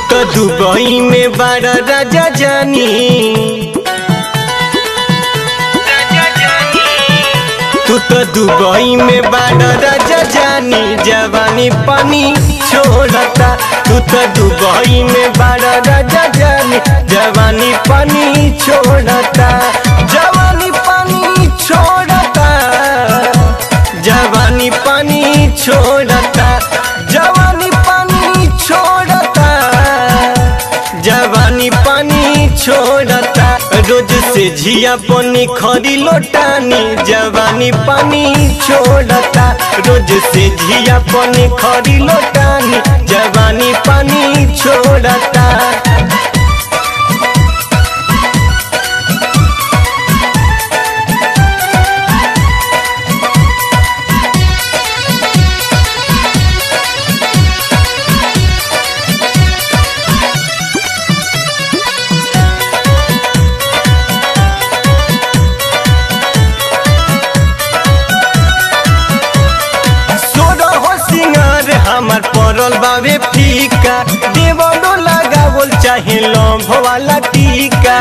तो दुबई में बड़ा राजा जानी तू तो दुबई में बड़ा राजा जानी जवानी पानी छोड़ता तू तो दुबई में बड़ा राजा जानी जवानी पानी छोड़ता जवानी पानी छोड़ता जवानी पानी छोड़ता जवानी पानी छोड़ता जवानी पानी छोड़ता रोज से झिया पनी खरी लोटानी जवानी पानी छोड़ता रोज से झिया पनी खरी लोटानी जवानी पानी छोड़ता सोरहो सिंगार हमार पड़ल बावे फीका देवनो लगावल चाहे लम्भ वाला टीका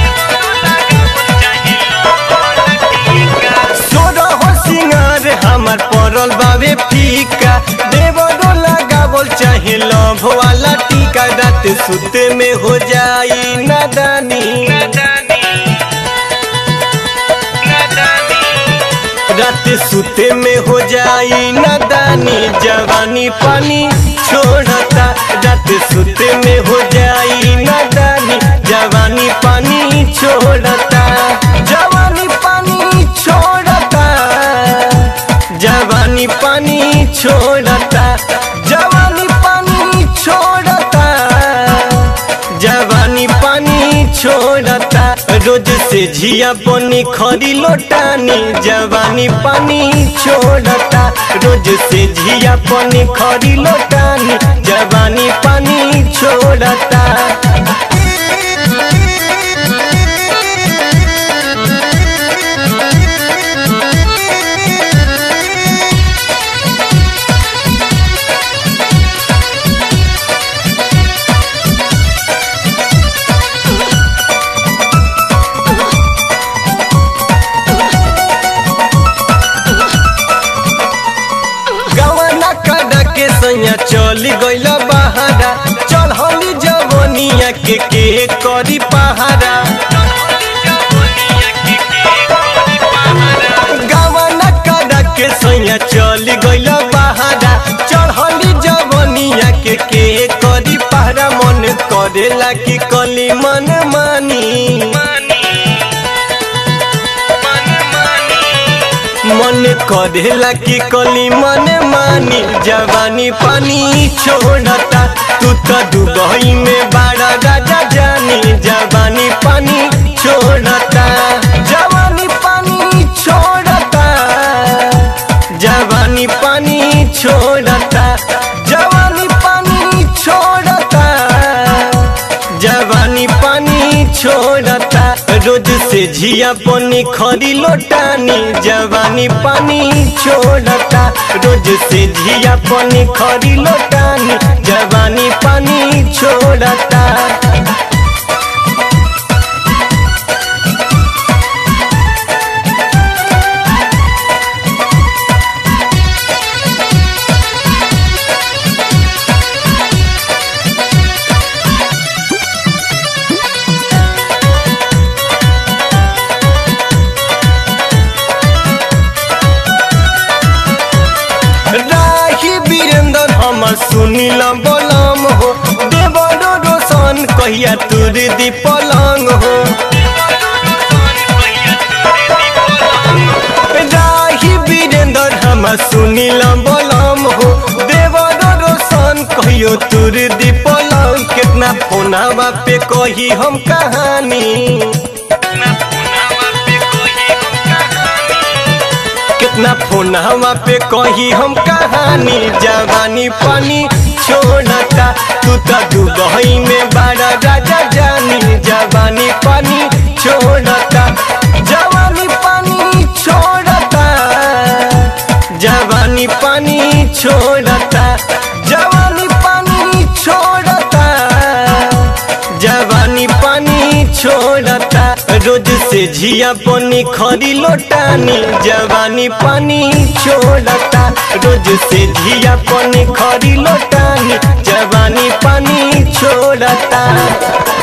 सोरहो सिंगार हमार पड़ल बावे फीका देवनो लगावल चाहे लम्भ वाला टीका रात सुते में हो जाई नादानी रात सुते में हो जाई नादानी जवानी पानी छोड़ता रात सुते में हो जाई नादानी जवानी पानी छोड़ता जवानी पानी छोड़ता जवानी पानी छोड़ता जवानी पानी छोड़ता जवानी पानी छोड़ता रोज से झिया पनी खरी लोटानी जवानी पानी छोड़ता रोज से झिया पनी खरी लोटानी जवानी पानी छोड़ता गवाना काटा के सैया चल गइल बहारा चल हली जवनिया के के करी पहारा गवाना काटा के सैया चल गइल बहारा चल हली जवनिया के के करी पहारा मन करेला कि कली मन मानी मन करेला कि कली मन मानी जवानी पानी छोड़ता तू तो दुबई में बड़ा राजा जानी जवानी पानी छोड़ता जवानी पानी छोड़ता जवानी पानी छोड़ता जवानी पानी छोड़ता जवानी पानी छोड़ता रोज से झिया पनी खरी लोटानी जवानी पानी छोड़ता रोज से झिया पनी खरी लोटानी जवानी पानी छोड़ता राही वीरेंद्र हमर सुनील बलम हो देवरो रोशन कहिया तुर दी पलंग हो राही वीरेंद्र हमर सुनील बलम हो देवरो रोशन कहियो तुर दी पलंग कितना फोनावा पे कही हम कहानी कितना फोनवा पे कही हम कहानी जवानी पानी छोड़ता तू तो दुबई में बड़ा राजा जानी जवानी पानी छोड़ता जवानी पानी छोड़ता जवानी पानी छोड़ता जवानी पानी छोड़ता रोज से झिया पनी खरी लोटानी जवानी पानी छोड़ता रोज से झिया पनी खरी लोटानी जवानी पानी छोड़ता